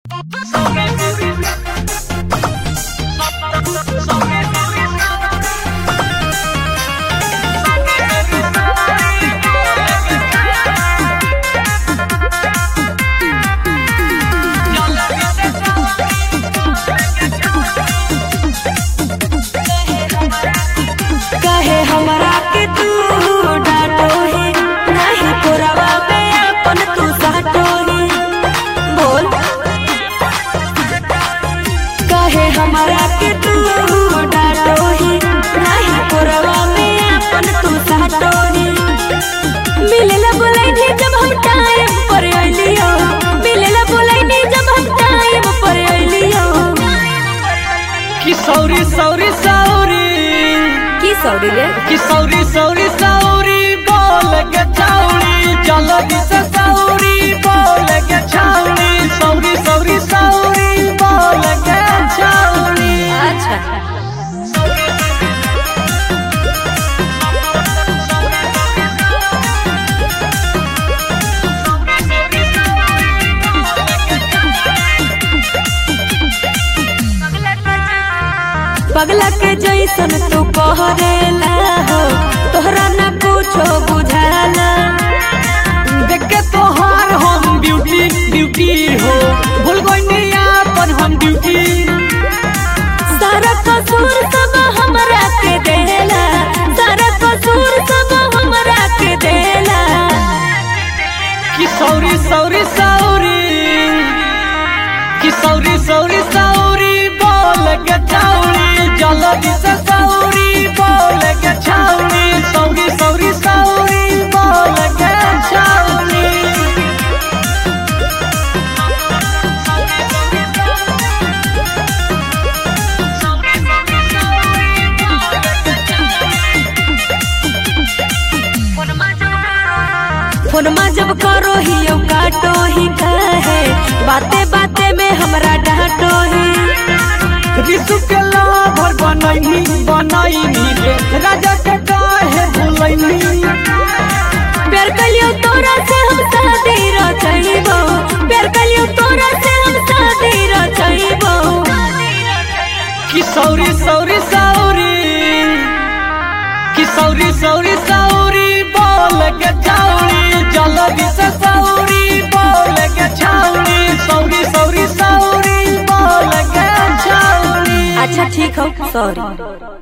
कहे हमरा के तू डांटो ही नहीं पुरवा में अपन तू साटो ही बोल कहे हमरा के तू डांटो ही नहीं पुरवा में अपन तू साटो ही मिलेला बोलाई नहीं जब हम टाइम पर अइलियो मिलेला बोलाई नहीं जब हम टाइम पर अइलियो कि सौरी सौरी सौरी की सौरी रे कि सौरी सौरी सौरी बोल के छौरी चलो दिसे सौरी बोल के छौरी सौरी सौरी सौरी बोल के छौरी अच्छा पगला के जैसन तू कहरेला हो तोहरा ना कुछो बुझाला देख के तोहार हम ब्यूटी ब्यूटी हो भूल गई अपन हम ड्यूटी सारा कसूर सब हमरा के देला सारा कसूर सब हमरा के देला कि सौरी सौरी सौरी कि सौरी सौरी सौरी बोल के छौरी चलो दिसे सौरी बोल के छौरी सौरी सौरी सौरी बोल के छौरी फोनमा जब करो ही ओ काटो ही कहे बाते बाते में हमरा डांटो ही ऋषु के लाभर बनैनी बनैनी रे राजा के काहे भुलैनी प्यार कलियो तोरा से हम शादी रचैबो प्यार कलियो तोरा से हम शादी रचैबो कि सौरी सौरी सौरी कि सौरी सौरी सौरी बोल के छौरी चलो दिसे सौरी बोल के छौरी सौरी सौरी सौरी बोल के छौरी अच्छा ठीक हो सॉरी